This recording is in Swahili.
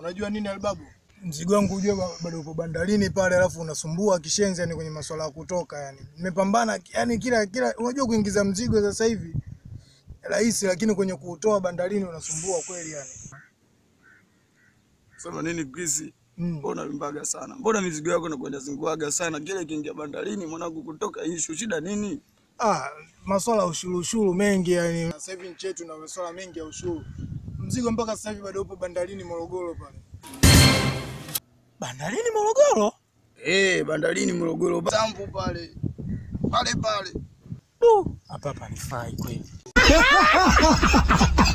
Unajua nini Albabu? Mzigo wangu ujue ba- bado upo bandarini pale, alafu unasumbua kishenzi, yani kwenye masuala ya kutoka. Yani nimepambana, yani kila kila, unajua kuingiza mzigo sasa hivi rahisi, lakini kwenye kuutoa bandarini unasumbua kweli yani. Sema nini Chris? Mm. Mbona limbaga sana? Mbona mizigo yako inakwenda zinguaga sana? Kile kiingia bandarini mwanangu kutoka issue shida nini? Ah, masuala ya ushuru ushuru mengi yani. Sasa hivi nchi yetu na masuala mengi ya ushuru. Mzigo mpaka sasa hivi bado upo bandarini Morogoro pale. Bandarini Morogoro? Eh, bandarini Morogoro. Sambu pale. Pale pale. Du, hapa hapa nifai kweli.